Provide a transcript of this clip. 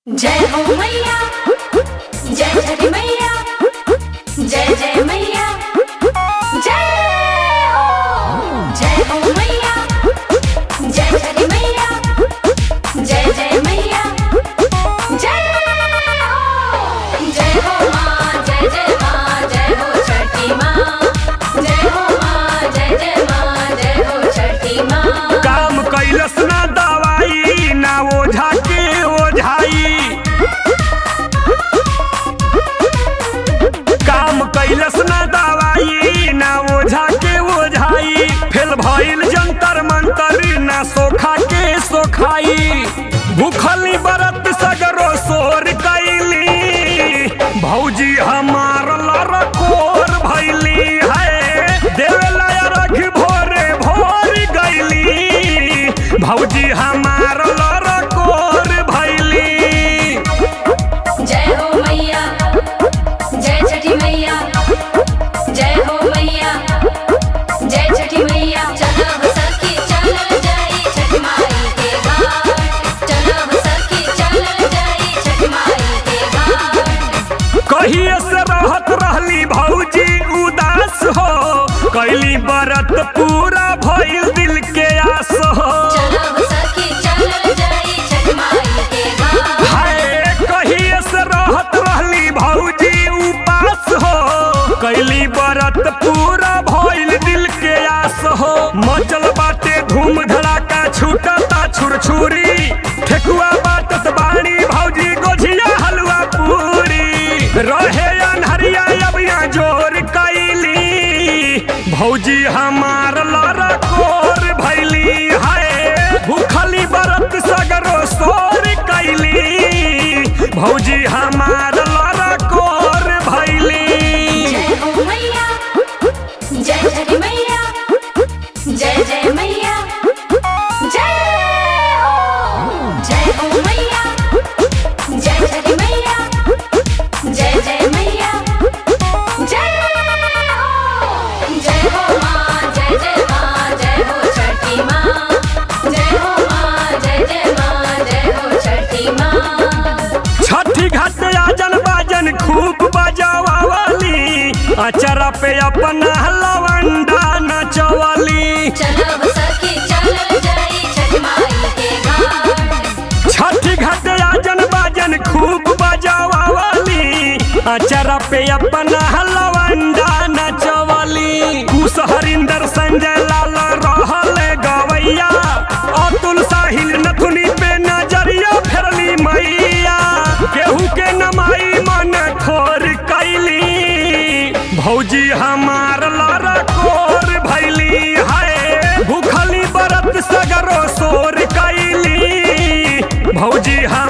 जय हो मैया जय छठी मैया जय जय मैया जय हो जय हो मैया जय छठी मैया जय जय मैया जय हो जय हो माँ जय जय माँ जय हो छठी माँ जय हो माँ जय जय माँ जय हो छठी माँ काम कैलस ना दवाई ना ओझा के ओझाई काम कैलस ना दवाई ना ओझा के ओझाई फेल भइल जंतर मंतर ना सोखा के सोखाई भूखली बरत सगरो सोर कैली भौजी हमार लरकोर भैली है देवेला रख भोरे भोर गैली भौजी हमार लरकोर भैली जय हो मैया जय छठी मैया जय हो मैया जय छठी मैया चलो हो सखी चलो जाई छठ माई के घाट चलो हो सखी चलो जाई छठ माई के घाट कहिए से रहत रहली भौजी उदास हो कैली बरत पूरा भइल दिल के आस हो चलो हो सखी चलो जाई छठ माई के घाट हाय कहिए से रहत रहली भौजी उपास हो कैली बरत पूरा भइल दिल के आस हो मचल बाटे धूम धड़ाका छूटता छुरछुरी ठेकुआ बाटत बाणी भौजी गोझिया हलवा पूरी रहे अनहरिया अबिया जोर कैली भौजी हमार लड़ा कोर भैली हाय भूखली बरत सगरो सोर कैली भौजी हमार लड़ा कोर भैली जय हो मैया जय छठी मैया जय जय मैया जय हो जय हो मैया जय छठी मैया जय जय मैया जय हो जय हो माँ जय जय माँ जय हो छठी माँ जय हो माँ जय जय माँ जय हो छठी माँ छठी घाट आजन बाजन खूब बजावाली अचरा पे अपना लवंडा नचवाली चलो हो सखी चलो जाई छठ माई के घाट छठी घाट आजन बाजन खूब बजावाली अचरा पे अपना लवंडा नचवाली कुश हरिंदर संजय लाल रहल गवैया अतुल साहिल नथुनी पे नजरिया फेरली मैया केहू के नमाई मन ठोर कैली भौजी हमार लड़ा कोर भैली है भूखली बरत सगरो सोर कैली भौजी हम